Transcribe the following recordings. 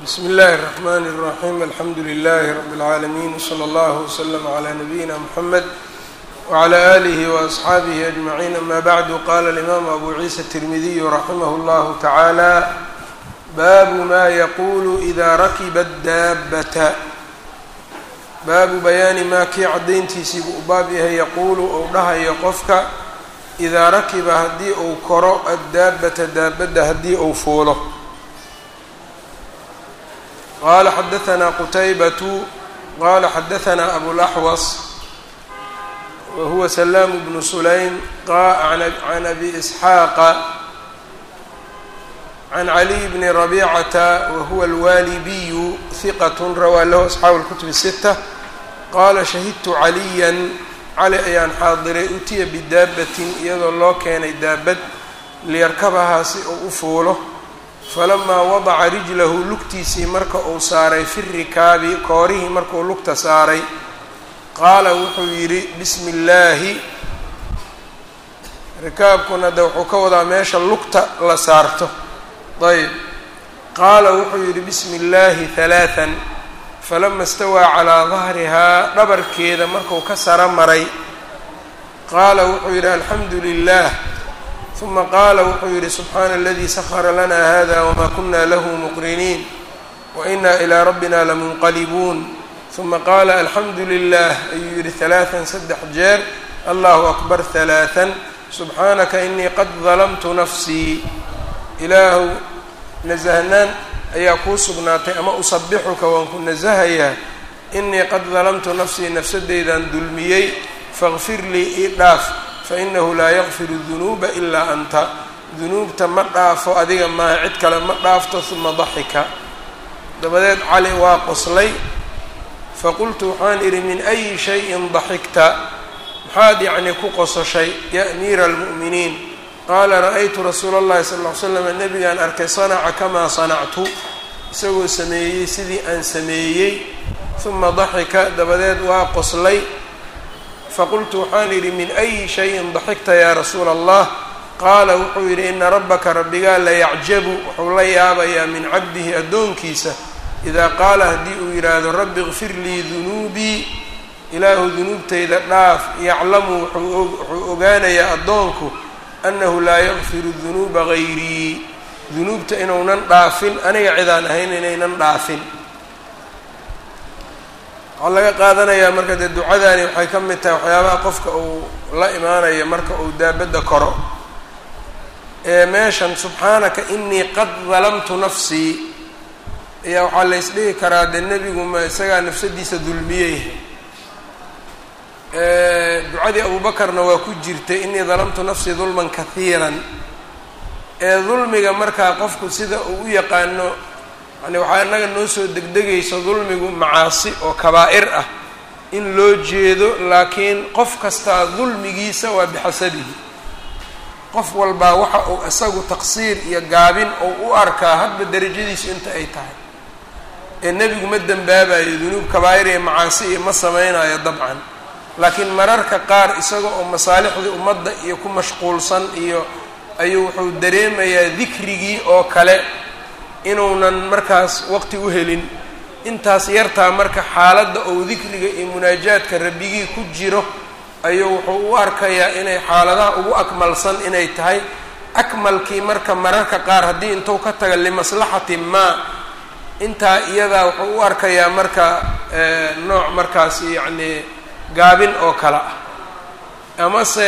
bsmi اllahi الرحmn الرaxيm alxamdu لlh rb العaalمين wslى اllah وslm عlى nabiyina mxamed وعlى آlih وأصxaabih أجmaعين ama bعdu qala الإmam abu ciisa التirmidiy raximah اllah taعaalى baabu ma yaqulu إida rakiba الdaabata baabu bayaani maa kii caddayntiisii buu u baab yahay yaquulu ou dhahayo qofka idaa rakiba haddii uu koro addaabata daabadda haddii uu fuulo qaala xadahanaa qutaybatu qaala xadahanaa abulaxwas wa huwa salaamu bnu sulaym can abi isxaaqa can caliy bni rabicata wa huwa alwaalibiyu hiqat rawaa lahu asxaabu اlkutub الsita qaala shahidtu caliyan cali ayaan xaadiray utiya bidaabatin iyadoo loo keenay daabad liyarkabahaa si uu u fuulo falamaa wadaca rijlahu lugtiisii marka uu saaray fi rikaabi koorihii markuu lugta saaray qaala wuxuu yidhi bismi illaahi rikaabkuna de wuxuu ka wadaa meesha lugta la saarto ayb qaala wuxuu yidhi bismi illaahi halaatan falama istawaa calaa dahrihaa dhabarkeeda marku ka saro maray qaala wuxuu yidhi alxamdu lilah uma qaala wuxuu yidhi subxaana aladii sahara lana hada wma kuna lahu muqriniin waina ilaa rabbina lamunqalibuun uma qaala alxamdu lilah ayuu yidhi halaatan saddex jeer allahu akbar halaatan subxaanaka inii qad dalamtu nafsii ilaahu nasahnaan ayaa kuu sugnaatay ama usabixuka waan ku nasahayaa inii qad dalamtu nafsii nafsadeydan dulmiyey faqfir lii ii dhaaf fainahu laa yakfiru dunuuba ilaa anta dunuubta ma dhaafo adiga maaha cid kale ma dhaafto uma daxika dabadeed cali waa qoslay faqultu waxaan idhi min ayi shayin daxikta maxaad yacni ku qososhay ya amiira almu'miniin qaala ra-aytu rasuula اllahi sala ll ly slam nabigaan arkay sanaca kamaa sanactu isagoo sameeyey sidii aan sameeyey uma daxika dabadeed waa qoslay faqultu waxaan idhi min ayi shayin daxikta yaa rasuula allah qaala wuxuu yidhi ina rabbaka rabbigaa layacjabu wuxuu la yaabayaa min cabdihi addoonkiisa idaa qaala haddii uu yidhaahdo rabbi ikfir lii dunuubii ilaahu dunuubtayda dhaaf yaclamu wuxuu ogaanayaa addoonku annahu laa yakfiru dunuuba gayrii dunuubta inuunan dhaafin aniga cidaan ahayn inaynan dhaafin waxaa laga qaadanayaa marka dee ducadaani waxay ka mid tahay waxyaabaha qofka uu la imaanayo marka uu daabadda koro ee meeshan subxaanaka inii qad dalamtu nafsii ayaa waxaa la ysdhihi karaa dee nebigu ma isagaa nafsadiisa dulmiyey ducadii abuubakarna waa ku jirtay inii dalamtu nafsii dulman kahiiran ee dulmiga markaa qofku sida uu u yaqaano yani waxaa innaga noo soo degdegayso dulmigu macaasi oo kabaa'ir ah in loo jeedo laakiin qof kastaa dulmigiisa waa bixasabihi qof walbaa waxa uu isagu taqsiir iyo gaabin ou u arkaa hadba derajadiisu inta ay tahay ee nebigu ma dembaabayo dunuub kabaa'ir iyo macaasi iyo ma samaynayo dabcan laakiin mararka qaar isaga oo masaalixdii ummadda iyo ku mashquulsan iyo ayuu wuxuu dareemayaa dikrigii oo kale inuunan markaas waqti u helin intaas yartaa marka xaaladda ou dikriga iyo munaajaadka rabbigii ku jiro ayuu wuxuu u arkayaa inay xaaladaha ugu akmalsan inay tahay akmalkii marka mararka qaar haddii intuu ka taga limaslaxati maa intaa iyadaa wuxuu u arkayaa marka nooc markaas yacni gaabin oo kale ah amase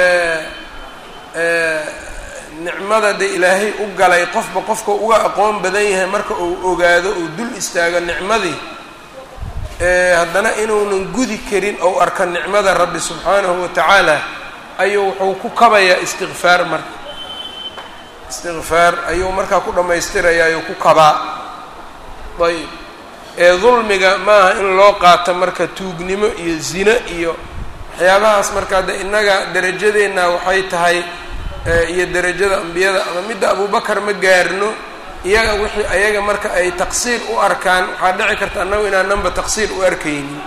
nicmada de ilaahay u galay qofba qofka uga aqoon badan yahay marka uu ogaado uu dul istaago nicmadii haddana inuunan gudi karin ou arka nicmada rabbi subxaanahu wa tacaala ayuu wuxuu ku kabayaa istikfaar marka istikfaar ayuu markaa ku dhammaystirayaa ayuu ku kabaa ayb ee dulmiga maaha in loo qaato marka tuugnimo iyo zino iyo waxyaabahaas markaa de innaga derajadeenna waxay tahay iyo derajada ambiyada ama midda abubakar ma gaarno iyaga wixii ayaga marka ay taqsiir u arkaan waxaa dhici karta annagu inaananba taqsiir u arkaynin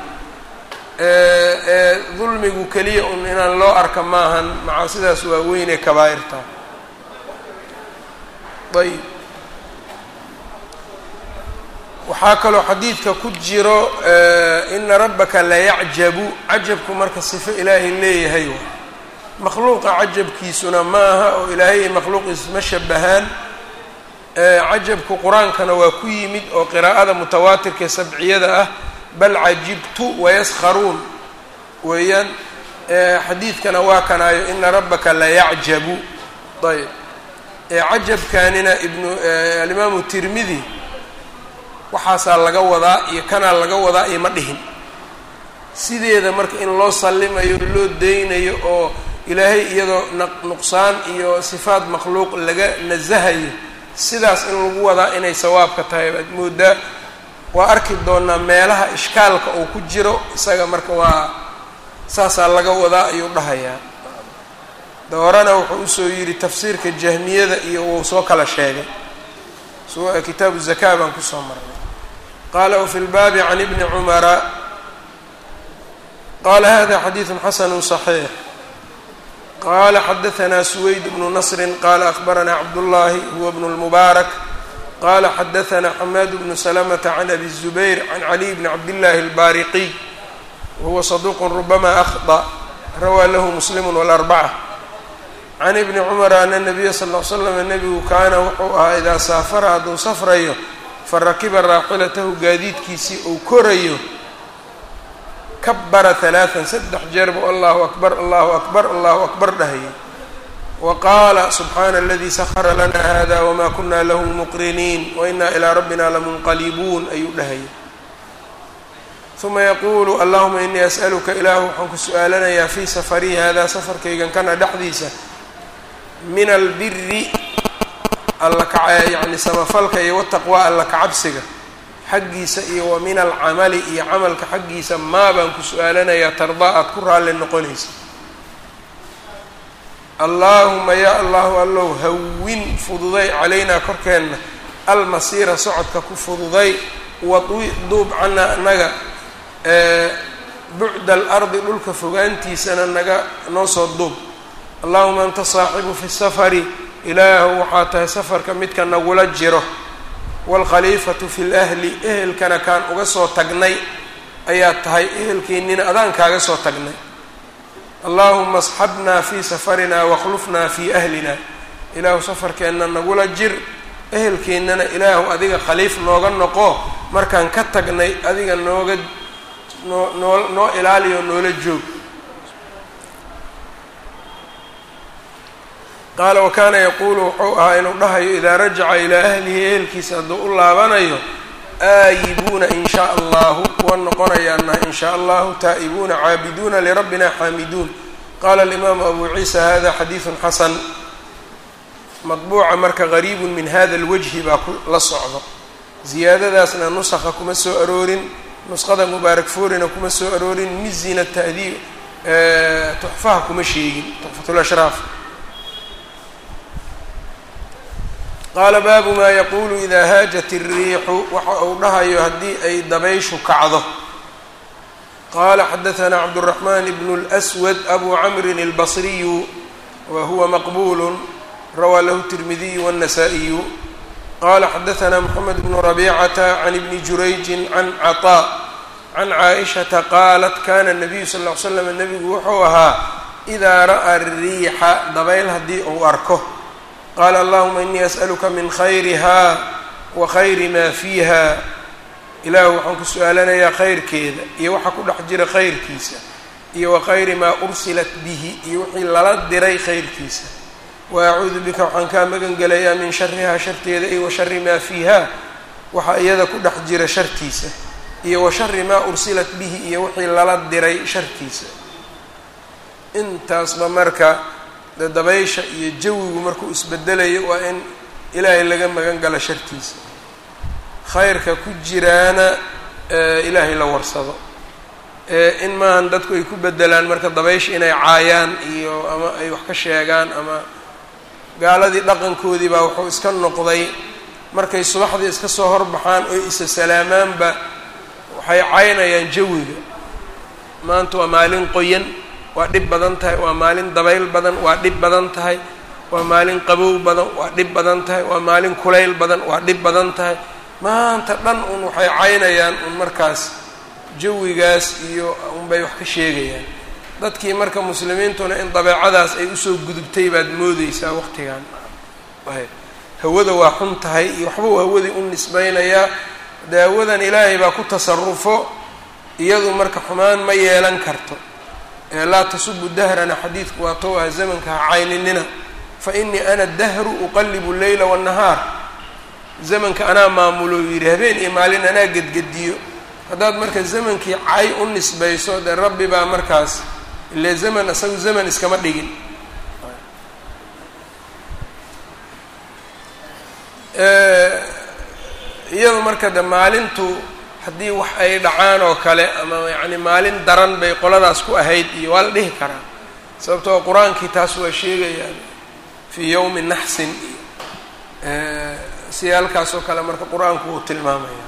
ee dulmigu keliya un inaan loo arka maahan macaasidaas waa weynee kabaa'irta ayb waxaa kaloo xadiidka ku jiro ina rabbaka layacjabu cajabku marka sifo ilaahay leeyahay makhluuqa cajabkiisuna maaha oo ilaahay makhluuqiis ma shabahaan cajabku qur-aankana waa ku yimid oo qiraa'ada mutawaatirka sabciyada ah bal cajibtu wayaskharuun weeyaan xadiidkana waa kanaayo ina rabbaka layacjabu ayb cajabkanina ibnu alimaamu tirmidi waxaasaa laga wadaa iyo kanaa laga wadaa iyo ma dhihin sideeda marka in loo sallimayo loo deynayo oo ilaahay iyadoo nuqsaan iyo sifaat makhluuq laga nasahayo sidaas in lagu wadaa inay sawaabka tahay baad moodaa waa arki doonaa meelaha ishkaalka uu ku jiro isaga marka waa saasaa laga wadaa ayuu dhahayaa doorana wuxuu usoo yidhi tafsiirka jahmiyada iyo wuu soo kala sheegay kitaabu zaka baan kusoo marnay qaala wfi lbaabi can ibni cumara qala hada xadiidu xasanu صaxiix qala xadaثna suwayd bnu nasri qala akhbarana cabdullahi huwa bnu اlmubaarak qala xadaثna xamaad bnu salamata can abi الzubayr can caliy bni cabdillahi اlbaariqiy wahuwa saduq rubama akhطأ rawaa lahu muslim wاlarbaca can ibni cumara ana nabiya sal l slam nebigu kaana wuxuu ahaa idaa saafara hadduu safrayo farakiba raaxilatahu gaadiidkiisii uu korayo kabara halaatan saddex jeer buu allahu akbar allahu akbar allahu akbar dhahayay wa qaala subxaana aladii sahara lana hada wma kuna lahu muqriniin waina ilaa rabbina lamunqalibuun ayuu dhahayay uma yaquulu allahuma inii as'aluka ilaahu waxaan ku su-aalanayaa fii safarii hada safarkaygan kana dhexdiisa min albiri alla ka yacni samafalka iyo wataqwa alla kacabsiga xaggiisa iyo wa min alcamali iyo camalka xaggiisa maa baan ku su-aalanayaa tardaa aada ku raalli noqonaysa allaahuma yaa allahu allow hawin fududay calaynaa korkeenna almasiira socodka ku fududay wadwi duub cana naga bucda alardi dhulka fogaantiisana naga noo soo duub allahuma anta saaxibu fi safari ilaahu waxaa tahay safarka midka nagula jiro waalkhaliifatu fi lahli ehelkana kaan uga soo tagnay ayaa tahay ehelkeennina adaan kaaga soo tagnay allaahuma asxabnaa fii safarinaa wakhlufnaa fii ahlina ilaahu safarkeenna nagula jir ehelkeennana ilaahu adiga khaliif nooga noqo markaan ka tagnay adiga nooga noo noo noo ilaaliyo noola joog qaala wa kaana yaquulu wuxuu ahaa inuu dhahayo idaa rajaca ilaa ahlihi ehelkiisa hadduu u laabanayo aayibuuna in shaa allahu kuwa noqonayaanah in shaa allahu taa'ibuuna caabiduuna lirabbina xaamiduun qaala alimaamu abu ciisa hada xadiidun xasan madbuuca marka gariibun min hada alwajhi baa la socdo ziyaadadaasna nusakha kuma soo aroorin nusqada mubaarak foorina kuma soo aroorin mizina tahdiib tuxfaha kuma sheegin tuxfatulashraaf qaala baabu maa yaquulu idaa haajat الriixu waxa uu dhahayo haddii ay dabayshu kacdo qaala xadaثna cabdالرaحman bn الأswad abu camrin الbصriyu wa huwa maqbul rawaa lahu التirmidiyu والنasائiyu qala xadaثna mxamed bn رabيcata can ibni jurayji can caطاء can caaئishaةa qaalat kana الnabiyu sal اه l slam nebigu wuxuu ahaa إidaa ra'a الriixa dabayl haddii uu arko qaala allahuma inii as'aluka min khayriha wa khayri maa fiiha ilaahu waxaan ku su-aalanayaa khayrkeeda iyo waxa ku dhex jira khayrkiisa iyo wa khayri maa ursilat bihi iyo wixii lala diray khayrkiisa wa acuudu bika waxaan kaa magan gelayaa min sharihaa sharteeda iyo wa shari maa fiiha waxa iyada ku dhex jira shartiisa iyo wa shari maa ursilat bihi iyo wixii lala diray shartiisa intaasba marka de dabaysha iyo jawigu markuu isbedelayo waa in ilaahay laga magan galo shartiisa khayrka ku jiraana ilaahay la warsado in maahan dadku ay ku bedelaan marka dabaysha inay caayaan iyo ama ay wax ka sheegaan ama gaaladii dhaqankoodii baa wuxuu iska noqday markay subaxdii iska soo horbaxaan oy isa salaamaanba waxay caynayaan jawiga maanta waa maalin qoyan waa dhib badan tahay waa maalin dabayl badan waa dhib badan tahay waa maalin qabow badan waa dhib badan tahay waa maalin kulayl badan waa dhib badan tahay maanta dhan un waxay caynayaan un markaas jawigaas iyo unbay wax ka sheegayaan dadkii marka muslimiintuna in dabeecadaas ay usoo gudubtay baad moodeysaa waqtigan hawada waa xun tahay iyo waxbuu hawadii u nisbaynayaa dee hawadan ilaahay baa ku tasarufo iyadu marka xumaan ma yeelan karto ee laa tasubu dahrana xadiidku waa tow ah zamanka ha cayninina fa inii ana dahru uqallibu leyla waannahaar zamanka anaa maamulo yidhi habeen iyo maalin anaa gedgediyo haddaad marka zamankii cay u nisbayso dee rabbi baa markaas ile zaman isagu zaman iskama dhigin iyadu marka de maalintu haddii wax ay dhacaan oo kale ama yacni maalin daran bay qoladaas ku ahayd iyo waa la dhihi karaa sababtoo qur-aankii taas waa sheegayaan fii yowmi naxsin iyo siyaalkaas oo kale marka qur-aanku uu tilmaamaya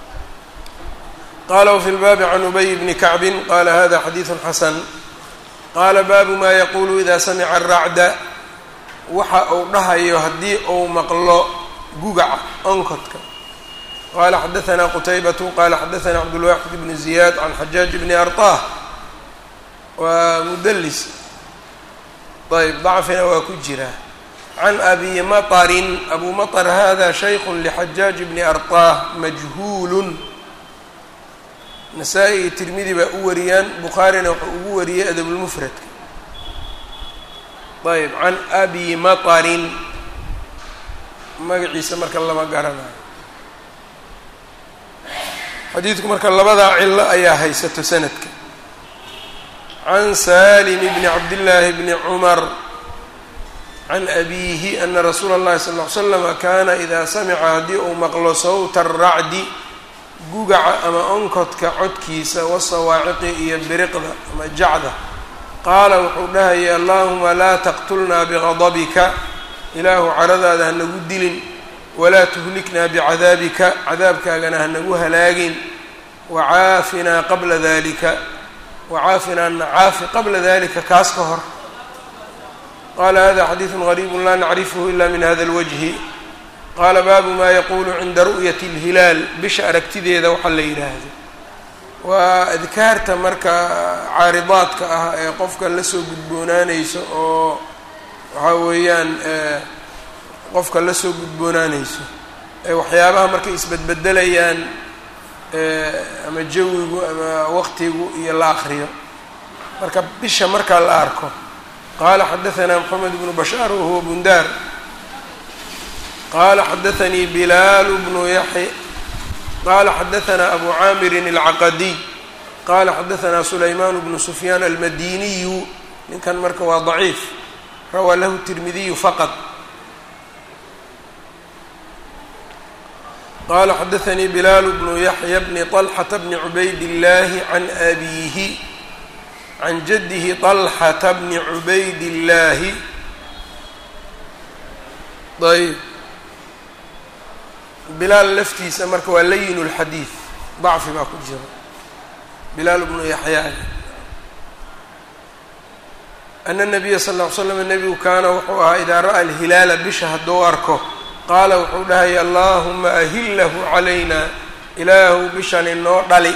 qala wfi lbaabi can ubay bni kacbin qala hada xadiidu xasan qaala baabu ma yaqulu ida samica aracda waxa uu dhahayo haddii uu maqlo gugaca onkodka qala xadaثna qutaybatu qala xadaثna cabdulwaxid bn ziyad can xajaaj bni arطah waa mudlis ayb dacfina waa ku jira can abi maطrin abu maطr hada shayk lxajaaj bni arطah majhuul nasaa-i iyo tirmidi baa u wariyaan bukhaarina wuxuu ugu wariyey adabulmufradka ayb can abi maطrin magaciisa marka lama garanayo xadiidku marka labadaa cilo ayaa haysato sanadka can salim bni cabdillaahi bni cumar can abiihi ana rasuula اllahi sal ll ly slama kana ida samica haddii uu maqlo sawta aracdi gugaca ama onkodka codkiisa wasawaaciqi iyo biriqda ama jacda qaala wuxuu dhahayay allahuma laa taqtulnaa bigadabika ilaahu caradaada hanagu dilin walaa tuhliknaa bicadaabika cadaabkaagana hanagu halaagin wacaafinaa qabla dalika wacaafinaa nacaafi qabla dalika kaas ka hor qaala hada xadiidu gariibu laa nacrifhu ila min hada اlwajhi qaala baabu maa yaquulu cinda ru'yati اlhilaal bisha aragtideeda waxaa la yidhaahdo waa adkaarta marka caaridaadka ah ee qofka lasoo gudboonaaneyso oo waxaa weeyaan qofka lasoo gudboonaaneyso ee waxyaabaha markay isbedbedelayaan ama jawigu ama waqtigu iyo la akriyo marka bisha markaa la arko qaala xadaثna mxamed bnu bashaar wahuwa bundaar qala xadaثnii bilaal bnu yaxy qala xadaثna abu caamirin اlcaqadiy qala xadaثna sulayman bnu sufyaan almadiniyu ninkan marka waa ضaciif rawaa lahu tirmidiyu faqط qala xadaثnii bilaal bnu yaxya bni طlxata bni cubayd اllahi can abiihi can jadihi طlxata bni cubayd اllahi ayb bilaal laftiisa marka waa layin اlxadiid dacfi baa ku jira bilaal bnu yaxyaa ana الnabiya sal ll ly slam nebigu kaana wuxuu ahaa idaa ra'a alhilaala bisha hadduu arko qaala wuxuu dhahaya allahuma ahillahu calayna ilaahu bishan inoo dhali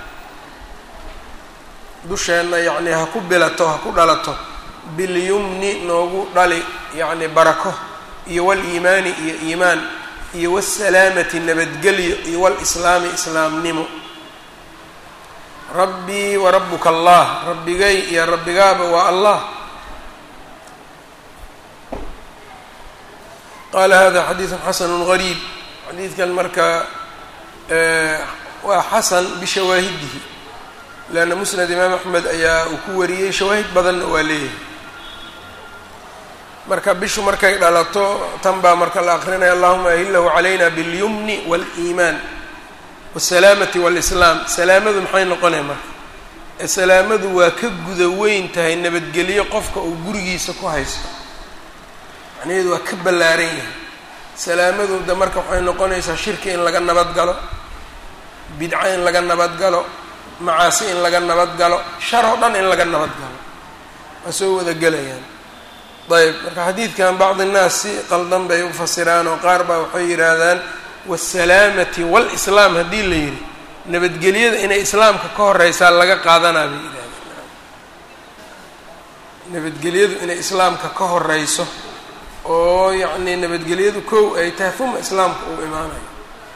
dusheenna yacnii ha ku bilato ha ku dhalato bilyumni noogu dhali yacni barako iyo waliimaani iyo iimaan iyo wsalaamati nabadgelyo iyo walislaami islaamnimo rabbii wa rabuka allah rabbigay iyo rabbigaaba waa allah qaala hada xadiidu xasanu gariib xadiidkan marka waa xasan bishawaahidihi leanna musnad imaam axmed ayaa uu ku wariyey shawaahid badanna waa leeyahay marka bishu markay dhalato tan baa marka la akrinaya allahuma ahillahu calayna biاlyumni wاliimaan wاsalaamati wاlislaam salaamadu maxay noqonaya marka ee salaamadu waa ka guda weyn tahay nabadgelyo qofka uu gurigiisa ku haysto macnaheedu waa ka ballaaran yahay salaamadu de marka waxay noqonaysaa shirki in laga nabad galo bidco in laga nabad galo macaasi in laga nabad galo shar oo dhan in laga nabad galo waa soo wada gelayaan ayb marka xadiidkan bacdi innaas si qaldan bay u fasiraan oo qaar baa waxay yidhaahdaan waasalaamati waalislaam haddii la yidhi nabadgelyada inay islaamka ka horeysaa laga qaadanaa bay yidhahdeen nabadgelyadu inay islaamka ka horeyso oo yacnii nabadgelyadu kow ay tahay uma islaamka uu imaanayo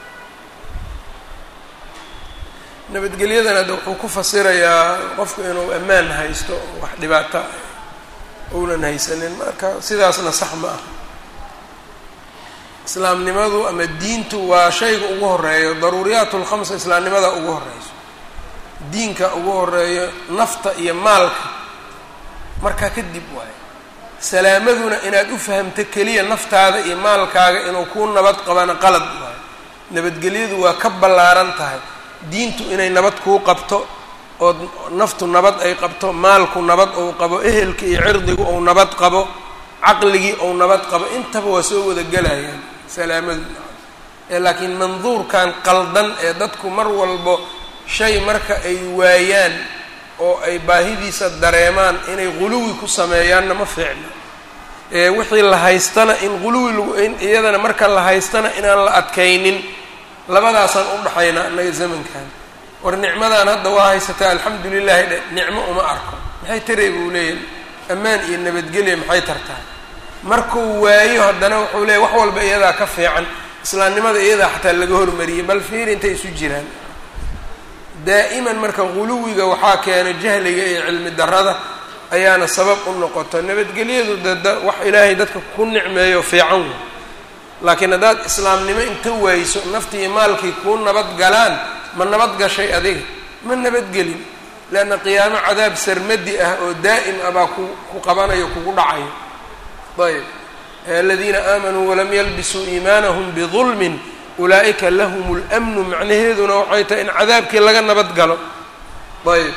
nabadgelyadan hadda wuxuu ku fasirayaa qofku inuu ammaan haysto oo wax dhibaata ounan haysanin marka sidaasna sax ma ah islaamnimadu ama diintu waa shayga ugu horeeyo daruuriyaat lkhamsa islaamnimada ugu horeyso diinka ugu horeeyo nafta iyo maalka markaa kadib waayo salaamaduna inaad u fahamto keliya naftaada iyo maalkaaga inuu kuu nabad qabana qalad waayo nabadgelyadu waa ka ballaaran tahay diintu inay nabad kuu qabto oo naftu nabad ay qabto maalku nabad ou qabo ehelka iyo cirdigu ou nabad qabo caqligii ou nabad qabo intaba waa soo wada gelayaan salaamadu ee laakiin manduurkan qaldan ee dadku mar walbo shay marka ay waayaan oo ay baahidiisa dareemaan inay quluwi ku sameeyaanna ma fiicno ee wixii la haystana in quluwi lagu in iyadana marka la haystana inaan la adkaynin labadaasaan u dhaxaynaa annaga zamankan war nicmadan hadda waa haysataa alxamdu lilahi dhe nicmo uma arko maxay taray buu leeyahay ammaan iyo nabadgelya maxay tartaa markuu waayo haddana wuxuu leeyahy wax walba iyadaa ka fiican islaamnimada iyadaa xataa laga hormariyay bal fiir intay isu jiraan daa'iman marka guluwiga waxaa keena jahliga iyo cilmi darrada ayaana sabab u noqoto nabadgelyadu dada wax ilaahay dadka ku nicmeeyo fiican wey laakiin haddaad islaamnimo inta wayso naftii maalkii kuu nabad galaan ma nabad gashay adiga ma nabadgelin leanna qiyaamo cadaab sarmadi ah oo daa'im ah baa ku ku qabanayo kugu dhacayo ayb aladiina aamanuu walam yalbisuu iimaanahum bidulmin ulaa'ika lahum اlmnu macnaheeduna waxay tahay in cadaabkii laga nabad galo ayb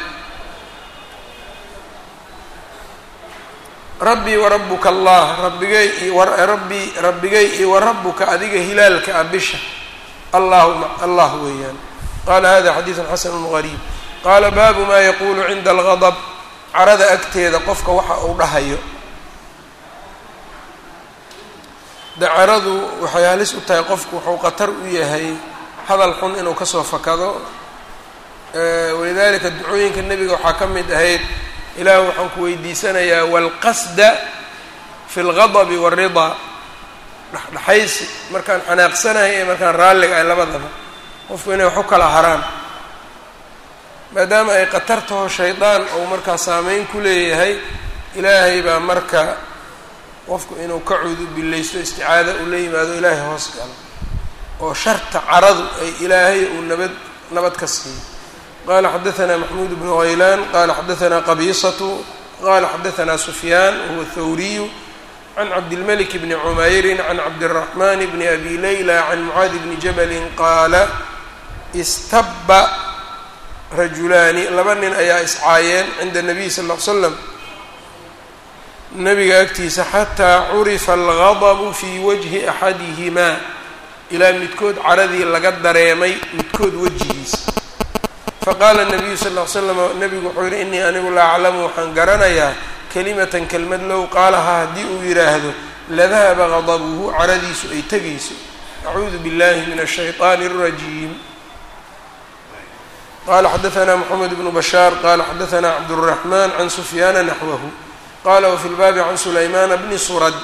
rabbii warabuka allah rabbigay rabbii rabbigay iyo warabuka adiga hilaalka ah bisha allahuma allah weeyaan qala hada xadiidu xasanu gariib qaala baabu ma yaqulu cinda algadb carada agteeda qofka waxa uu dhahayo dacaradu waxay halis u tahay qofku wuxuu qatar u yahay hadal xun inuu kasoo fakado walidalika ducooyinka nebiga waxaa ka mid ahayd ilaah waxaan ku weydiisanayaa walqasda fi lgadabi waalridaa dhexdhexaysi markaan xanaaqsanahay ee markaan raalliga ay labadaba qofku inay wax u kala haraan maadaama ay qatar taho shaydaan ou markaa saameyn ku leeyahay ilaahay baa marka qofku inuu ka cudubillaysto isticaada uu la yimaado ilaahay hoos galo oo sharta caradu ay ilaahay uu nabad nabad ka siiyo qala xadaثna maxmuud bnu haylaan qala xadaثna qabiisatu qala xadaثna sufyaan wahuwa thawriyu can cabdilmalik bni cumayri can cabdالraxman bni abi layla can mucaadi bni jabali qaala istaba rajulaani laba nin ayaa iscaayeen cinda الnabiy sal ll ly slam nabiga agtiisa xataa curifa algadabu fii wajhi axadihimaa ilaa midkood caradii laga dareemay midkood wejigiisa faqaala nabiyu sal ll ly slam nabigu wuxuu yihi inii anigu la aclamu waxaan garanayaa kelimatan kelmad low qaalahaa haddii uu yidhaahdo ladahaba gadabuhu caradiisu ay tegayso acuudu billahi min ashayطaani اrajiim qala xadaثna mxamed bnu bashaar qala xadaثna cabdالraxman can sufyaana naxwahu qala wfi lbaabi can sulaymana bni surad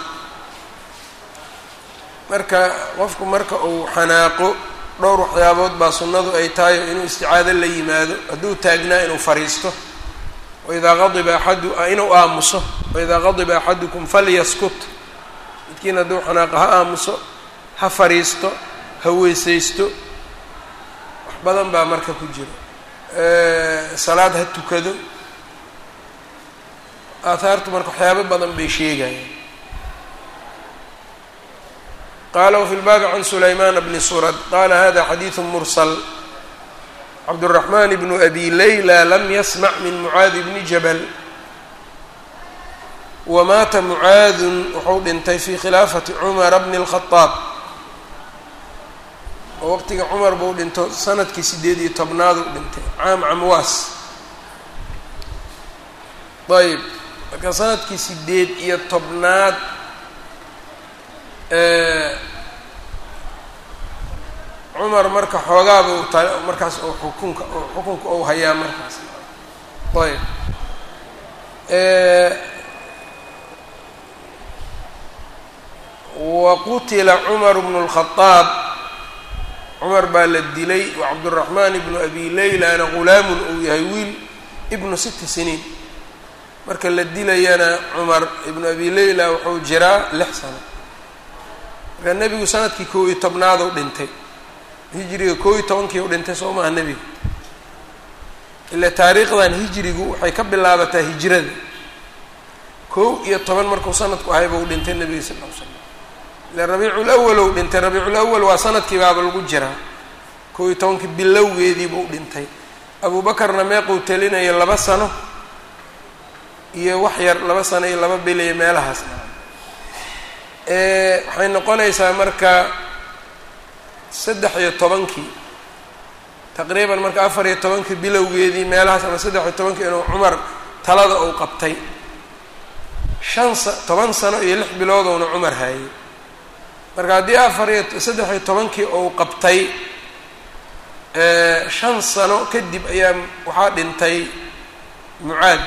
marka qofku marka uu xanaaqo dhowr waxyaabood baa sunnadu ay tahay inuu isticaado la yimaado hadduu taagnaa inuu fariisto waidaa qadiba axadu inuu aamuso waidaa qadiba axadukum falyaskut midkiin hadduu xanaaqo ha aamuso ha fariisto ha weysaysto wax badan baa marka ku jira salaad ha tukado aahaartu marka waxyaabo badan bay sheegayaan qala wfi lbaabi can sulaymaana bni surad qala hada xadiidu mursal cabdالraxman bnu abi layla lam yasmac min mucaadi bni jabal wamaata mucaadun wuxuu dhintay fi khilaafati cumara bni اlkhadaab oo waqtiga cumar buu dhinto sanadkii sideed iyo tobnaadu dhintay caam camwaas ayb marka sanadkii sideed iyo tobnaad cumar marka xoogaaba u ta markaas u xukunka xukunka ou hayaa markaas ayb wa qutila cumar bnu اlkhadaab cumar baa la dilay wa cabduraxmaan ibnu abi leylana ghulaamun uu yahay wiil ibnu sita siniin marka la dilayana cumar ibnu abi leyla wuxuu jiraa lix sano marka nebigu sanadkii kow iyo tobnaad u dhintay hijriga kow iyo tobankii u dhintay soo maha nebigu ila taariikhdan hijrigu waxay ka bilaabataa hijrada kow iyo toban markuu sanadku ahayba u dhintay nebiga sal l slam ila rabiicul awal ou dhintay rabiicul awal waa sanadkii baaba lagu jiraa kow iyo tobankii bilowgeediibuu dhintay abuubakarna meequu telinaya laba sano iyo wax yar laba sano iyo laba biliyo meelahaas waxay noqonaysaa marka saddex iyo tobankii taqriiban marka afar iyo tobankii bilowgeedii meelahaas ama saddex iyo tobankii inuu cumar talada uu qabtay shan sa toban sano iyo lix biloodouna cumar haayay marka haddii afar iyo saddex iyo tobankii uu qabtay shan sano kadib ayaa waxaa dhintay mucaad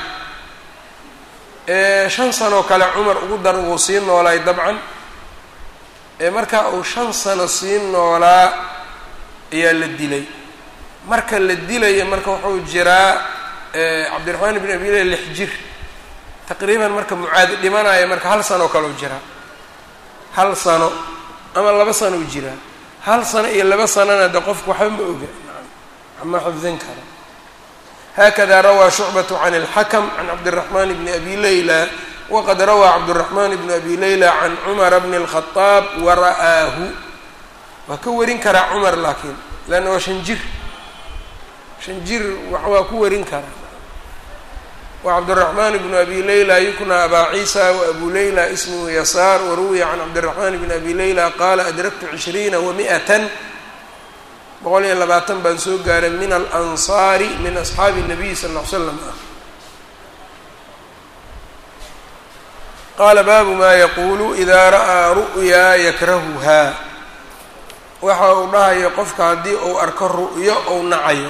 shan sanoo kale cumar ugu dar wuu sii noolaay dabcan marka uu shan sano sii noolaa ayaa la dilay marka la dilaya marka wuxuu jiraa cabdiraxmaan ibn abi leh lix jir taqriiban marka mucaad dhimanaya marka hal sanoo kale u jiraa hal sano ama laba sano u jiraa hal sano iyo laba sanona de qofku waxba ma oga ama xifdin kara hakada rawaa shucbatu can اlxakm can cabdالraxman bni abi leyla waqad rawaa cabdالraxman bni abi leyla can cumara bni الkhadaab wara'aahu waa ka warin karaa cumar laakiin leanna waa shan jir shan jir waa ku warin karaa wa cabdالraxman bnu abi leyla yukna abaa ciisa waabu leyla ismhu yasaar waruwiya can cabdالraxman bni abi leyla qaala adraktu cishriina wamiئatan boqol iyo labaatan baan soo gaaray min alansaari min asxaabi الnabiy sal ll ly slam ah qaala baabu maa yaquulu idaa ra'aa ru'yaa yakrahuhaa waxa uu dhahayo qofka haddii uu arko ru'yo ou nacayo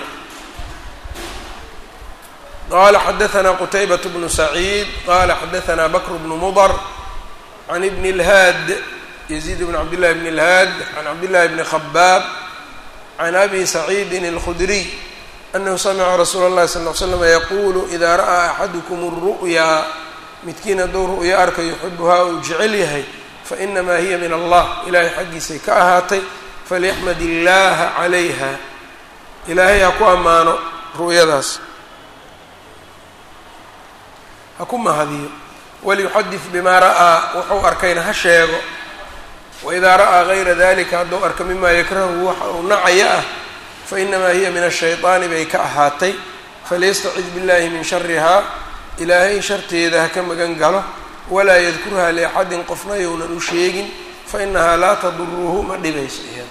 qala xadaثna qtaybaة bnu saciid qala xadaثna bakr bnu mudr can ibn اlhaad yaziid bn cabd llahi bn اlhaad can cabd llahi bni khabaab can abi saciidi اlkhudriy anahu samica rasuula اllahi sal ly slam yaqulu ida ra'aa axadukum الru'yaa midkiin hadduu ru'yo arka yuxibuhaa uu jecel yahay fainamaa hiya min allah ilahay xaggiisay ka ahaatay falyaxmad illaha calayha ilaahay ha ku ammaano ru'yadaas ha ku mahadiyo waliyuxadid bimaa ra'aa wuxuu arkayna ha sheego waidaa ra'aa gayra dalika hadduu arka mimaa yakrahu waxa uu nacaya ah fainamaa hiya min ashayطaani bay ka ahaatay falyastacid biاllahi min sharihaa ilaahay sharteeda ha ka magan galo walaa yadkurha liaxadin qofna younan u sheegin fainahaa laa taduruhu ma dhibayso iyada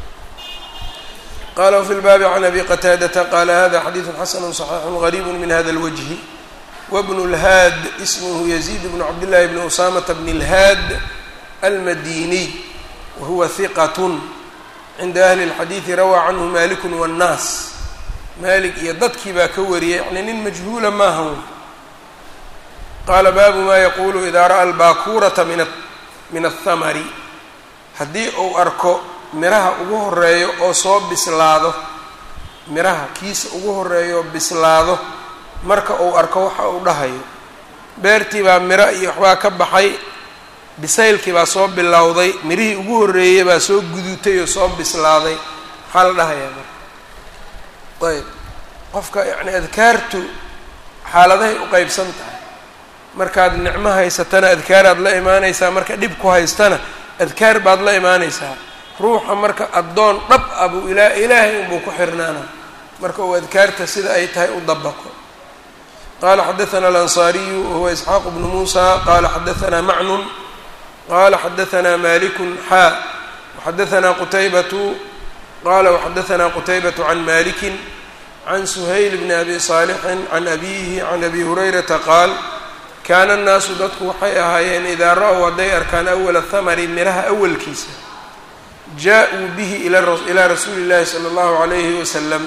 qala wfi lbaabi can abi qataadata qala hada xadiidu xasanu صaxiixu gariibu min hada اlwجhi wbnu اlhaad ismhu yaziid bnu cabdillahi bni usamata bni اlhaad almadiniy wahuwa hiqat cinda ahli اlxadiidi rawaa canhu maliku wاnnaas malik iyo dadkii baa ka wariyay yani nin majhuula maaha wy qaala baabu ma yaqulu ida ra'a albakurata min athamari haddii uu arko miraha ugu horeeyo oo soo bislaado miraha kiisa ugu horeeyo oo bislaado marka uu arko waxa uu dhahayo beertii baa miro iyo waxbaa ka baxay bisaylkii baa soo bilowday mirihii ugu horreeyey baa soo gudutay oo soo bislaaday maxaa la dhahayaa marka ayb qofka yacni adkaartu xaaladahay u qeybsan tahay markaad nicmo haysatana adkaaraad la imaanaysaa marka dhib ku haystana adkaar baad la imaanaysaa ruuxa marka addoon dhab ah buu ilaa ilaahay unbuu ku xirnaana marka uu adkaarta sida ay tahay u dabaqo qala xadaثna alanصariyu wahuwa isxaaq bnu musa qala xadaثna macnun qala xadaثna maliku xaa waxadaثna qutaybatu qala waxadaثna qutaybaة can maliki can suhayl bni abi صaalixin can abihi can abi hurayrata qaal kaana الnaasu dadku waxay ahaayeen idaa ra-w hadday arkaan awala hamari miraha awalkiisa jaa-uu bihi ilaa rasuuli llahi sala allahu calayhi wasalam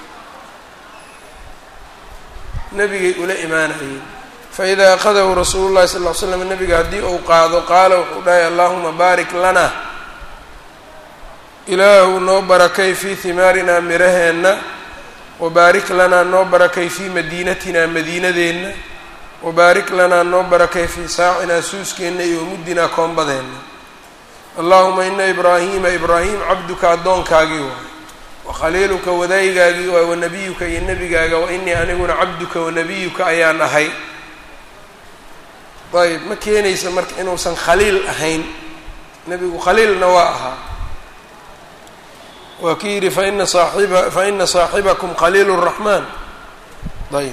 nabigay ula imaanayeen faidaa akhadahu rasuulu llahi sal ll ly slam nabiga haddii uu qaado qaala wuxuu dhahay allahuma baarik lana ilaahu noo barakay fii himaarinaa miraheenna wabaarik lanaa noo barakay fii madiinatinaa madiinadeenna wabaarik lanaa noo barakay fii saacinaa suuskeenna iyo muddinaa koombadeenna allahuma ina ibraahiima ibraahim cabduka addoonkaagii waay wakhaliiluka wadaayigaagii waay wanabiyuka iyo nebigaaga wa inii aniguna cabduka wanabiyuka ayaan ahay ayb ma keenaysa marka inuusan khaliil ahayn nebigu khaliilna waa ahaa waa ki yidhi faina saaxiba faina saaxibakum khaliil الraxmaan ayb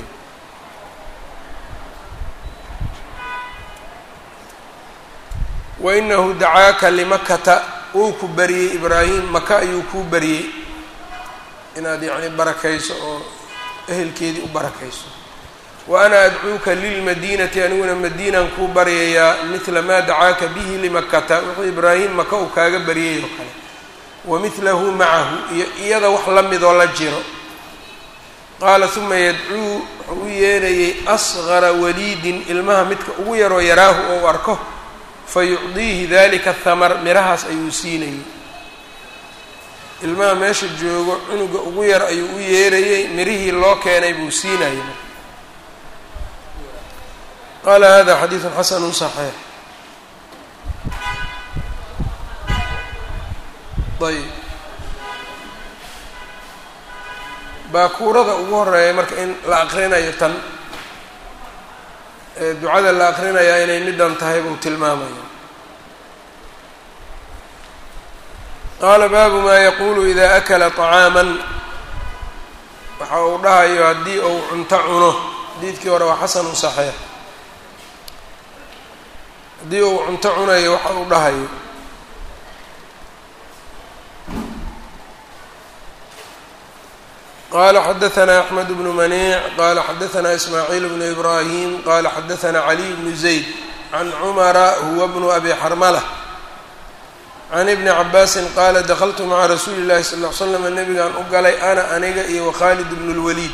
wainahu dacaaka limakata wuu ku bariyey ibraahim maka ayuu kuu bariyey inaad yacni barakayso oo ehelkeedii u barakayso wa ana adcuuka lilmadiinati aniguna madiinaan kuu baryayaa midla maa dacaaka bihi limakata wuxuu ibraahim maka uu kaaga baryay oo kale wa midlahu macahu iyo iyada wax la midoo la jiro qaala uma yadcuu wuxuu u yeerayay asgara waliidin ilmaha midka ugu yaroo yaraahu ou arko fa yucdiihi dalika thamar mirahaas ayuu siinayay ilmaha meesha joogo cunuga ugu yar ayuu u yeerayey mirihii loo keenay buu siinayay qaala hada xadiidu xasanu صaxiix ayb baakuurada ugu horeeya marka in la aqrinayo tan ee ducada la aqrinayaa inay middan tahay buu tilmaamaya qaala baabu maa yaquulu ida akala طacaaman waxa uu dhahayo haddii uu cunto cuno xadiidkii hore waa xasanu صaxiix haddii uu cunto cunayo waxa uu dhahayo qala xadaثna أxmed bnu maniic qala xadaثna ismaaciil bnu ibrahim qala xadaثna caliy bnu zayd can cumara huwa bnu abi xarmala can ibni cabaasin qaala dakltu maca rasuuli اllahi sal ly slam nabigaan u galay ana aniga iyo wakhalid bnu اlwaliid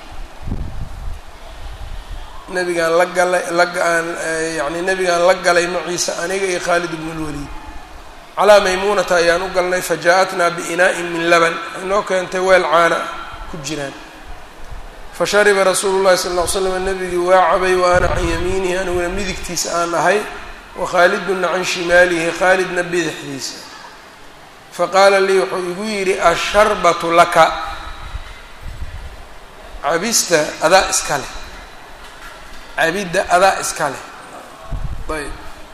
nabigaan la galay lagaan yani nabigaan la galay maciisa aniga iyo khaalid bnu اlwaliid calaa maymuunata ayaan u galnay fajaءatna biinaaءin min laban inoo keentay weel caana ku jiraan fashariba rasuulu llahi sal ll ly slam nabigii waa cabay wa ana can yamiinihi aniguna midigtiisa aan ahay wakhaaliduna can shimaalihi khaalidna bidixdiisa faqaala lii wuxuu igu yidhi asharbatu laka cabista adaa iska leh cabidda adaa iska leh ayb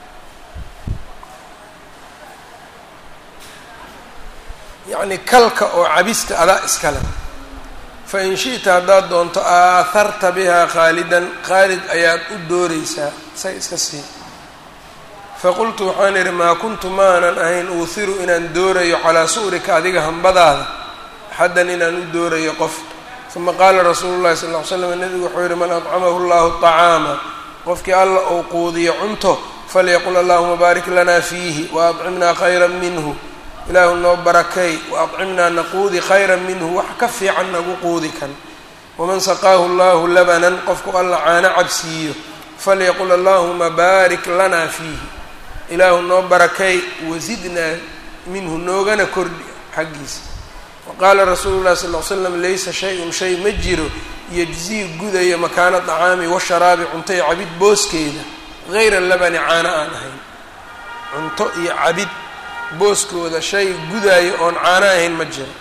yacni kalka oo cabista adaa iska leh fain shi'ta haddaad doonto aaharta bihaa khaalidan khaalid ayaad u dooreysaa isaga iska sii faqultu waxaan idhi maa kuntu maanan ahayn uuhiru inaan doorayo calaa su'rika adiga hambadaada axaddan inaan u doorayo qof uma qaala rasuulu llahi sal ll ly slam nebigu wuxuu yihi man adcamahu llahu طacaama qofkii alla uu quudiyo cunto falyaqul allahuma baarik lana fiihi waadcimnaa khayra minhu ilaahu noo barakay waadcimnaa naquudi khayra minhu wax ka fiican nagu quudi kan waman saqaahu allahu labanan qofku alla caano cabsiiyo falyaqul allahuma baarik lanaa fiihi ilaahu noo barakay wasidnaa minhu noogana kordhi xaggiisa waqaala rasuulu llahi sal l slam laysa shay-un shay ma jiro yejzii gudaya makaana dacaami washaraabi cunto iyo cabid booskeeda hayra labani caano aan ahayn cunto iyo cabid booskooda shay gudaayo oon caano ahayn ma jiro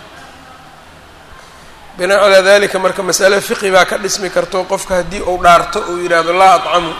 binaa calaa dalika marka masale fiqi baa ka dhismi karto qofka haddii uu dhaarto uu yidhaahdo laa adcamu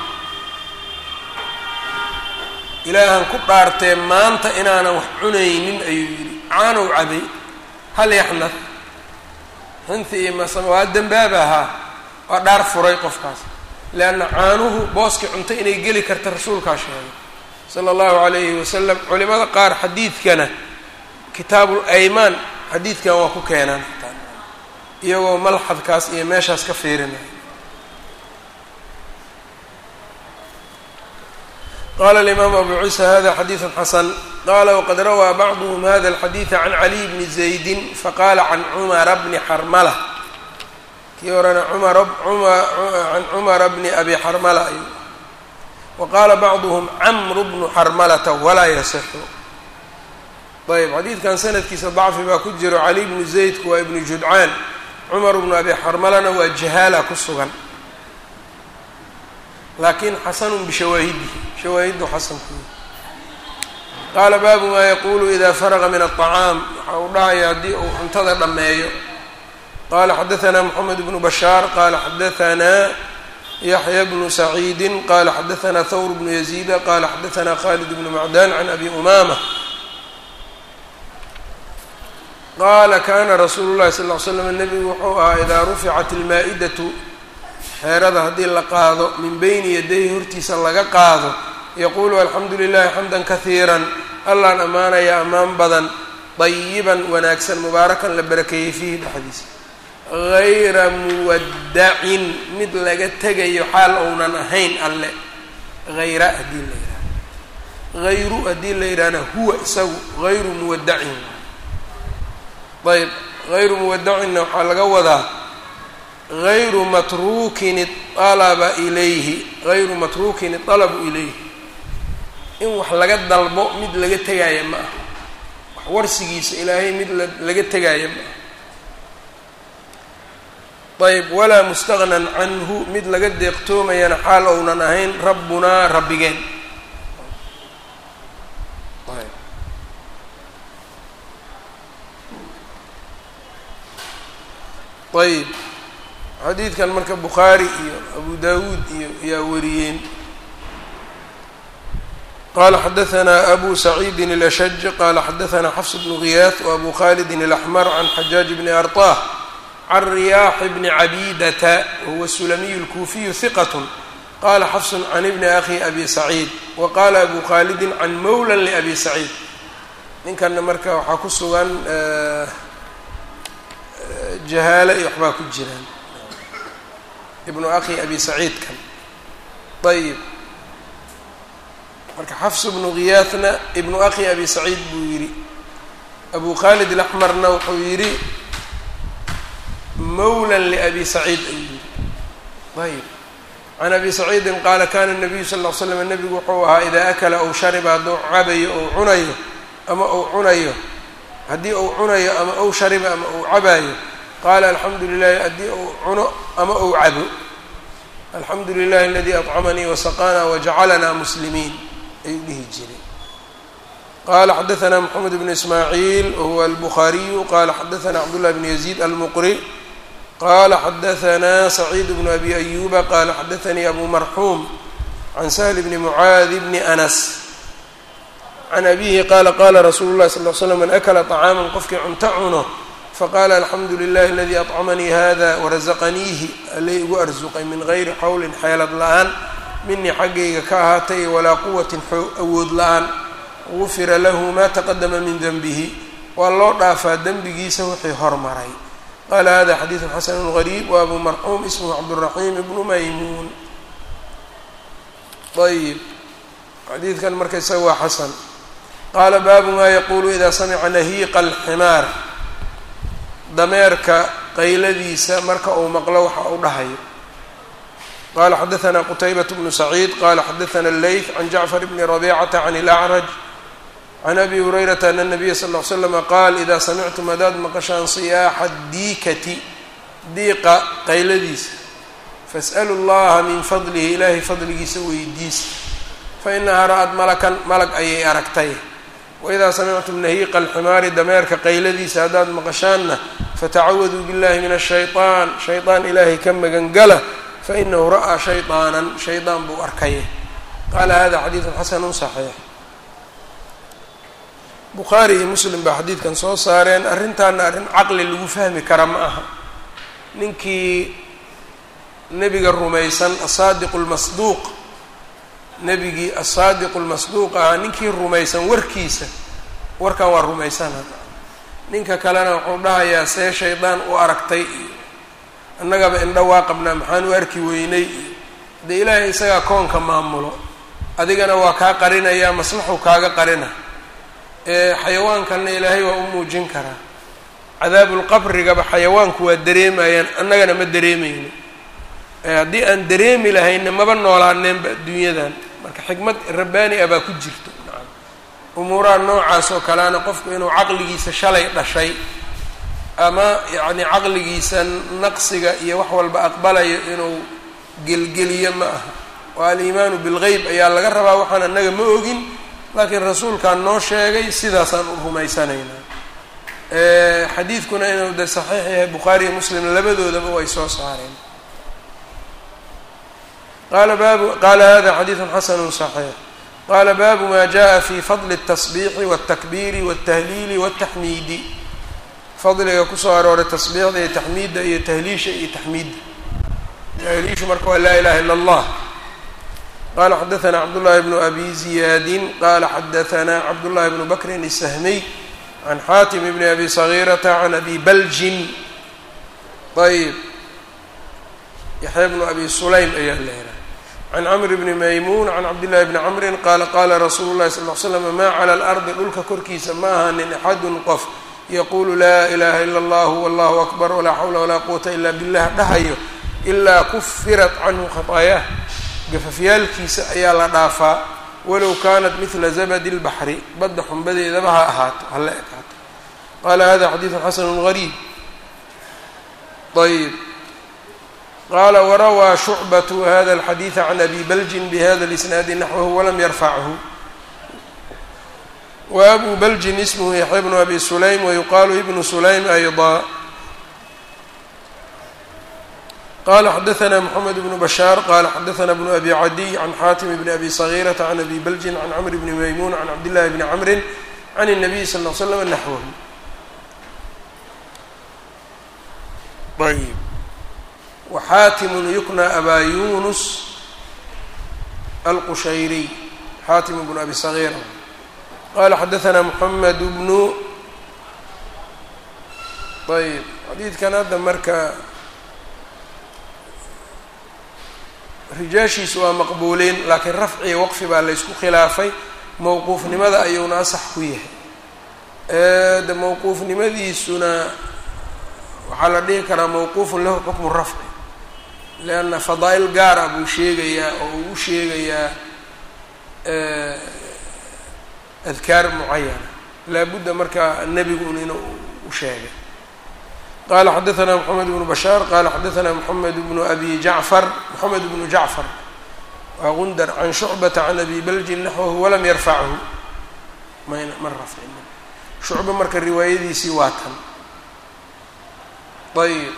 ilaahan ku dhaartee maanta inaanan wax cunaynin ayuu yidhi caanow cabay hal yaxnad xinti iyo masama waa dembaaba ahaa waa dhaar furay qofkaas leanna caanuhu booskii cunto inay geli karta rasuulkaa sheegay sala allahu calayhi wasalam culimada qaar xadiidkana kitaabul aymaan xadiidkan waa ku keenaan xitaa iyagoo malxadkaas iyo meeshaas ka fiirinaya qala alimaamu abu ciisa hada xadiidu xasan qala waqad rawaa bacduhm hada alxadiida can caliy bni zaydi faqala can cumara bni xarmala kii horena can cumara bni abi xarmala ay wa qaala bacduhm camru bnu xarmalata walaa yasixu ayb xadiidkan sanadkiisa dacfi baa ku jiro cali bnu zaydku waa ibnu judcaan cumar bnu abi xarmalana waa jahaala ku sugan laakiin xasanun bishawaahidihi shawaahiddu xasankuy qaala baabu maa yaquulu ida faraqa min aلطacaam waxa uu dhahaya haddii uu cuntada dhammeeyo qala xadaثna mxamed bnu bashaar qala xadaثna yaxya bnu saciidi qala xadaثna thawr bnu yaziida qala xadaثna khalid bnu macdan can abi umama qaala kana rasuulu llahi sal ly slam nebigu wuxuu ahaa idaa ruficat ilmaa-idatu xeerada haddii la qaado min beyni yadayhi hortiisa laga qaado yaquulu alxamdu lilahi xamdan kahiiran allaan ammaanaya ammaan badan dayiban wanaagsan mubaarakan la barakeeyey fiihi dhexdiisa hayra muwaddacin mid laga tegayo xaal ounan ahayn alle hayra haddii la yidhaha hayru haddii la yidhahna huwa isagu hayru muwaddacin ayb hayru muwadacinna waxaa laga wadaa hayru matruukin alaba ilayhi hayru matruukin alabu ilayhi in wax laga dalbo mid laga tegaayo ma aha wax warsigiisa ilaahay mid laga tegaayo ma aha ayb walaa mustagnan canhu mid laga deeqtoomayana xaal ounan ahayn rabbunaa rabbigeen ayb xadiidkan marka bukhaari iyo abu dawuud iyo ayaa wariyeen qala xadaثna abu saciidi الأshج qala xadaثna xfs bnu غiyaaث وabu khalidi الأxmr can xajaaج bni arطah can riyaax bni cabidata wahuwa sulamiy الkuufiyu hiqat qala xfs can ibni akhi abi saciid waqala abu khalidi can mawla labi saciid ninkana marka waxaa ku sugan jahaale iyo waxbaa ku jiraan ibnu akhi abi saciidkan ayib marka xafs bnu khiyaahna ibnu akhi abi saciid buu yidhi abu khalid alaxmarna wuxuu yidhi mawlan liabi saciid ayuu yidhi ayib can abi saciidin qaala kana nabiyu sal ll ly slam nebigu wuxuu ahaa idaa akala ow shariba hadduu cabayo ou cunayo ama ou cunayo haddii ou cunayo ama ou shariba ama ou cabaayo qaala alxamdu lilahi haddii ou cuno ama ou cabo alxamdu lilahi aladii acamanii wasaqana wajacalana muslimiin ayuu dhihi jiray qala xadaثna mxamed bn ismaaciil wahuwa albukhaariyu qala xadaثna cabdالlah bn yaziid almuqri qala xadaثna saciid bn abi ayuba qala xadaثanii abu marxuum can sahl bni mucaadi bni anas can abihi qala qala rasuulu lahi sal l slam man akla طacaama qofkii cunto cuno faqala alxamdu lilahi aladii acamanii hada warazaqaniihi alay igu arsuqay min gayri xawlin xeelad la-aan minii xaggayga ka ahaatay walaa quwatin awood la-aan gufira lahu ma taqadama min denbihi waa loo dhaafaa dembigiisa wixii hormaray qala hada xadiidu xasanu gariib wa abu marxuum ismhu cabduraxiim ibnu maymuun ayib xadiidkan marka isaga waa xasan qaala baabu ma yaqulu ida samica nahiiqa alximaar dameerka qayladiisa marka uu maqlo waxa uu dhahayo qala xadaثna qtaybaة bnu saciid qala xadaثna اleyth can jacfar bni rabicata can اlأcraj can abi hurayrata ana الnabiya sal ll slm qaal ida samictum hadaad maqashaan siyaaxa diikati diiqa qayladiisa faas'lu اllaha min fadlihi ilahay fadligiisa weydiisa fainahaa ra'ad malakan malag ayay aragtay waidaa samictum nahiiqa alximaari dameerka qayladiisa haddaad maqashaanna fatacawaduu biاllahi min الshayطaan shayطaan ilaahay ka magangala fainahu ra'aa shayطaanan shaydaan buu arkaya qaala hada xadiidu xasanu صaxiix bukhaari iyo muslim baa xadiidkan soo saareen arrintaana arrin caqli lagu fahmi kara ma aha ninkii nebiga rumaysan asaadiqu lmasduuq nebigii asaadiqu lmasduuq ahaa ninkii rumaysan warkiisa warkan waa rumaysana ninka kalena wuxuu dhahayaa see shaydaan u aragtay iyo annagaba indho waa qabnaa maxaan u arki weynay iyo dee ilaahay isagaa koonka maamulo adigana waa kaa qarinayaa maslaxuu kaaga qarina ee xayawaankanna ilaahay waa u muujin karaa cadaabulqabrigaba xayawaanku waa dareemayaan annagana ma dareemayno haddii aan dareemi lahayna maba noolaaneenba adduunyadan marka xikmad rabbaani ah baa ku jirto umuuraha noocaas oo kaleana qofku inuu caqligiisa shalay dhashay ama yacni caqligiisa naqsiga iyo wax walba aqbalayo inuu gelgeliyo ma aha oo aliimaanu bilgeyb ayaa laga rabaa waxaan annaga ma ogin laakiin rasuulkaan noo sheegay sidaasaan u rumaysanaynaa xadiidkuna inuu de saxiix yahay bukhaari iyo muslim labadoodaba way soo saareen qala baabu qala hada xadiidu xasanu صaxiix qala baabu ma jaءa fi fadli الtasbiixi wالtakbiiri wالtahliili wالtaxmiidi fadliga kusoo arooray tasbiixda iyo taxmiidda iyo tahliisha iyo taxmiidda tahliishu marka waa laa ilaha ilا اllah qala xadaثna cabdالlahi bnu abi ziyaadi qala xadaثna cabdالlahi bnu bakrin الsahmiy can xaatim bni abi صagiirata can abi baljin ayb yaxya bnu abi sulaym ayaa leedahay can camr bni maymuun can cabdillahi bni camrin qaala qaala rasuulu llahi sal l slam maa cala alardi dhulka korkiisa ma ahanin axadun qof yaquulu laa ilaha ila allahu wallahu akbar walaa xawla walaa quwata ila billah dhahayo ilaa kufirat canhu khataayaah gafafyaalkiisa ayaa la dhaafaa walow kaanat midla zabadi lbaxri badda xumbadeedaba ha ahaato hala ekaato qaala hada xadiidu xasanu gariib ayb qala warawaa shucbatu hada alxadiida can abi baljin bihada lisnaadi naxwahu walam yarfachu wa abu baljin ismhu yaxya bnu abi sulaym wayuqaalu ibnu sulaym ayضa qala xadaثna mxamed bnu bashaar qala xadaثna bnu abi cadiy can xaatim bni abi صagiirata can abi baljin can camr bni maymuun can cabdillahi bni camrin can الnabiy sal ll slam naxwahu ayb waxaatimun yukna abaa yunus alqushayriy xaatim bnu abi sagiira qala xadaثna moxamed bnu ayb xadiidkan hadda marka rijaashiisu waa maqbuuliin laakiin rafciya waqfi baa laysku khilaafay mowquufnimada ayuuna asax ku yahay de mowquufnimadiisuna waxaa la dhihi karaa mowquufun lahu xukmu rafci leanna fadaa'il gaara buu sheegayaa oo uu u sheegayaa adkaar mucayana laabudda marka nebigun inuu u sheegay qala xadaثna mxamed bnu bashaar qala xadaثna mxamed bnu abi jacfar moxamed bnu jacfar waa gundar can shucbata can abi baljin naxwahu walam yarfachu mayna ma rafcin shucba marka riwaayadiisii waa tan ayb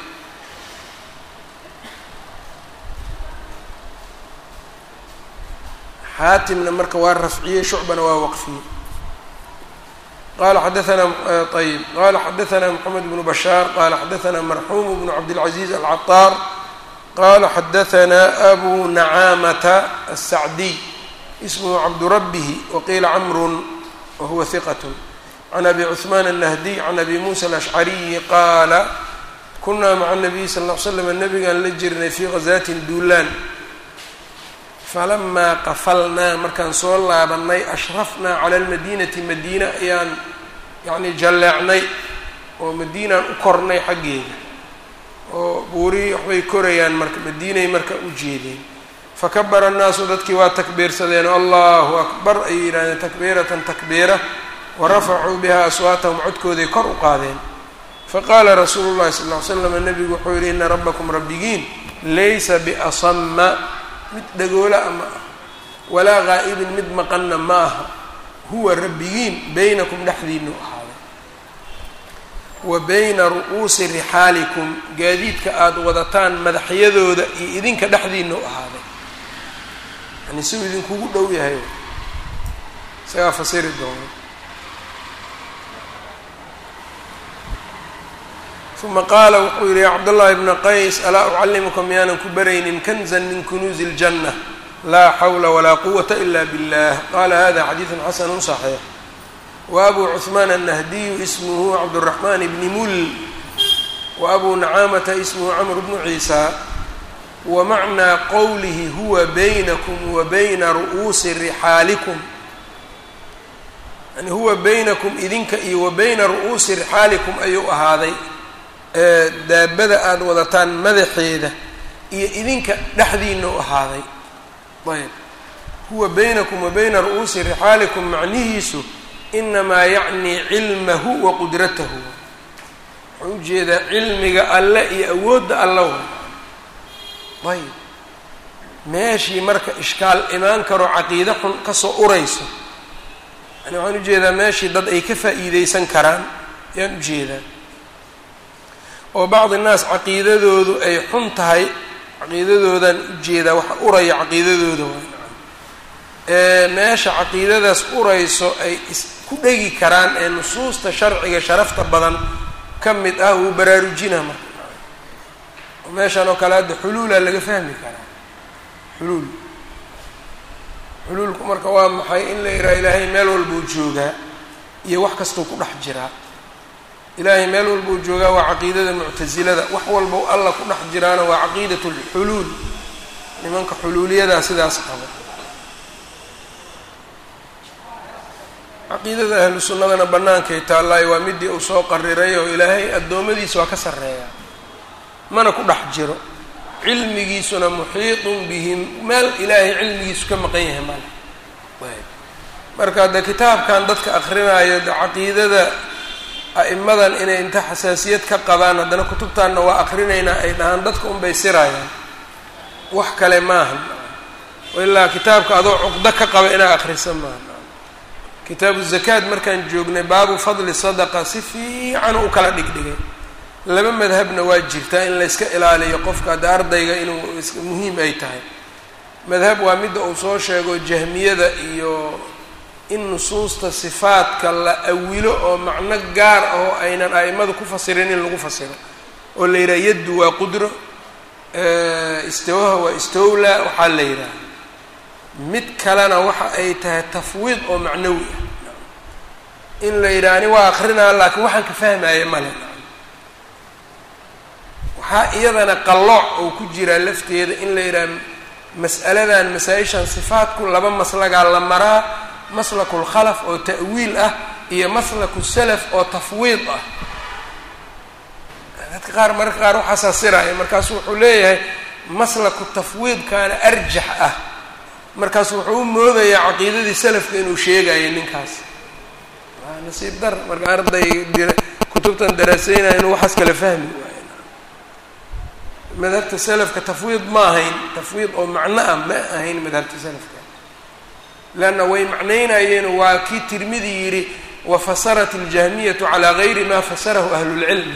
xaatimna marka waa rafciyey shucbana waa waqfiyey qala xadaثna ayb qala xadaثna mxamed bnu bashaar qala xadaثna marxuum bnu cabdالcaزiz alcaطaar qala xadaثna abu nacaamata الsacdiy ismhu cabdurabihi waqiila camru wahuwa hiqat can abi cثman الnahdiy can abi musa alأshcariyi qaala kunaa maca الnabiy sal اه l slam nabigaan la jirnay fii ghazatin duulaan falamaa qafalnaa markaan soo laabanay ashrafnaa cala almadiinati madiina ayaan yacni jalleecnay oo madiinaan u kornay xaggeeda oo buurihii waxbay korayaan marka madiinay marka u jeedeen fakabara annaasu dadkii waa takbiirsadeen allahu akbar ayay yidhahdeen takbiiratan takbiira wa rafacuu biha aswaatahum codkooday kor u qaadeen faqaala rasuulu llahi sal ll ly slam nabigu wuxuu yidhi ina rabbakum rabbigiin laysa biasama mid dhagoola ma ah walaa gaa'ibin mid maqanna ma aha huwa rabbigiin baynakum dhexdiinu ahaaday wa bayna ru'uusi rixaalikum gaadiidka aada wadataan madaxyadooda iyo idinka dhexdiinu ahaaday yani siuu idinkugu dhow yahay isagaa fasiri doono uma qaala wuxuu yihi ya cabdullahi bna qays alaa ucallimuka miyaanan ku baraynin kanzan min kunuuzi اljanna laa xawla walaa quwata ila billah qala hada xadiidu xasanu صaxiix wa abu cuثmaan الnahdiyu ismuhu cabdالraxman bni mul wa abu nacaamata ismuhu camr bnu ciisa wa macnaa qowlihi huwa baynakum wa bayna ru'uusi rixaalikum yani huwa baynakum idinka iyo wa bayna ru'uusi rixaalikum ayuu ahaaday daabada aada wadataan madaxeeda iyo idinka dhexdiina u ahaaday ayb huwa baynakum wa bayna ru'uusi rixaalikum macnihiisu inamaa yacnii cilmahu wa qudratahu wuxuu ujeedaa cilmiga alle iyo awoodda alla way ayb meeshii marka ishkaal imaan karo caqiide xun kasoo urayso yani waxaan ujeedaa meeshii dad ay ka faa'iideysan karaan ayaan ujeedaa oo bacdi naas caqiidadoodu ay xun tahay caqiidadoodan ujeedaa waxa uraya caqiidadooda ee meesha caqiidadaas urayso ay isku dhegi karaan ee nusuusta sharciga sharafta badan ka mid ah wuu baraarujinaa marka meeshan oo kale hadda xuluulaa laga fahmi karaa xuluul xuluulku marka waa maxay in la yidhaha ilaahay meel walbuu joogaa iyo wax kastuu ku dhex jiraa ilaahay meel walbuu joogaa waa caqiidada muctasilada wax walba alla ku dhex jiraana waa caqiidat lxuluul nimanka xuluuliyadaa sidaas qaba caqiidada ahlu sunnadana bannaankay taallaayo waa midii uu soo qariray oo ilaahay addoommadiisa waa ka sarreeyaa mana ku dhex jiro cilmigiisuna muxiiطun bihim meel ilaahay cilmigiisu ka maqan yahay male marka de kitaabkan dadka akrinaayo de caqiidada a'imadan inay inta xasaasiyad ka qabaan haddana kutubtaanna waa akrinaynaa ay dhahaan dadka unbay sirayaan wax kale maaha ilaa kitaabka adoo cuqdo ka qaba inaa akrisa maaha kitaabu zakaad markaan joognay baabu fadli sadaqa si fiican u kala dhigdhigay laba madhabna waa jirtaa in la yska ilaaliyo qofka hadda ardayga inuu muhiim ay tahay madhab waa midda uu soo sheego jahmiyada iyo in nusuusta sifaadka la awilo oo macno gaar ah oo aynan a'imadu ku fasirin in lagu fasiro oo la yidhaha yaddu waa qudro istawaha waa istowla waxaa la yidhaha mid kalena waxa ay tahay tafwiid oo macnawi ah in la yidhaha ani waa akrinaa laakiin waxaan ka fahmaya male waxaa iyadana qallooc oo ku jiraa lafteeda in la yidhaha mas'aladan masaa-ishan sifaatku laba maslagaa la maraa maslaku lkhalaf oo ta'wiil ah iyo maslaku salaf oo tafwiid ah dadka qaar mararka qaar waxaasaa siraya markaasu wuxuu leeyahay maslaku tafwiidkaana arjax ah markaasu wuxuu u moodayaa caqiidadii salafka inuu sheegayo ninkaas waa nasiib dar marka arday kutubtan daraaseynaya inuu waxaas kala fahmi waayo madhabta salafka tafwiid ma ahayn tafwiid oo macno ah ma ahayn madhabta salafka leanna way macnaynayeen waa kii tirmidi yidhi wafasarat اljahmiyatu calaa gayri ma fasarahu ahlulcilmi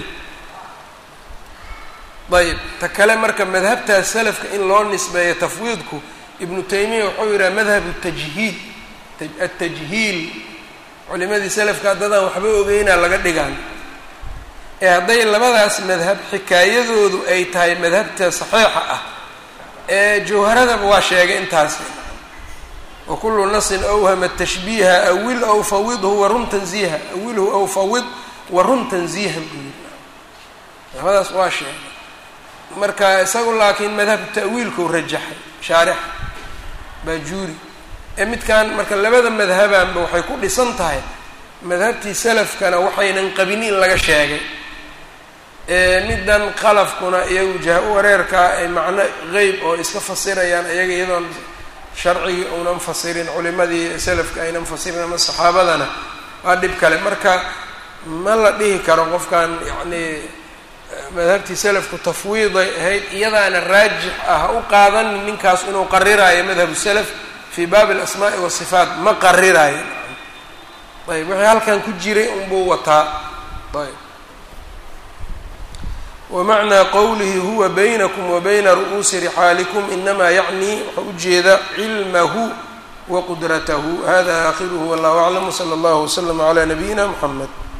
ayb ta kale marka madhabtaas salafka in loo nisbeeyo tafwiidku ibnu taymiya wuxuu yidhaha madhabu tajhiil atajhiil culimadii salafka haddadaan waxba ogeynaa laga dhigaan ee hadday labadaas madhab xikaayadoodu ay tahay madhabta saxiixa ah ee jawharadaba waa sheegay intaasi wa kullu nasin awhama tashbiiha awil aw fawidhu warun tanziiha awilhu aw fawid warun tanziihan buu yiri labadaas waa sheegay marka isagu laakiin madhabka ta'wiilkau rajaxay shaarix baajuuri ee midkan marka labada madhabanba waxay ku dhisan tahay madhabtii salafkana waxaynan qabin in laga sheegay middan qalafkuna iyagu jaha wareerkaa ay macno qeyb oo iska fasirayaan iyaga iyadoon sharcigii uunan fasirin culimadii salafka aynan fasirin ama saxaabadana waa dhib kale marka ma la dhihi karo qofkan yacnii madhabtii salafku tafwiiday ahayd iyadaana raajix ah ha u qaadanin ninkaas inuu qariraayo madhabu salaf fii baabi alasmaa'i wasifaat ma qariraayo ayb wixii halkan ku jiray unbuu wataa ayb wamacnaa qowlihi huwa baynakum wa bayna ru'uusi rixaalikum inamaa yacnii waxau ujeeda cilmahu wa qudratahu hada aakhiruhu wallahu aclam wsala allahu waslama calaa nabiyina muxamed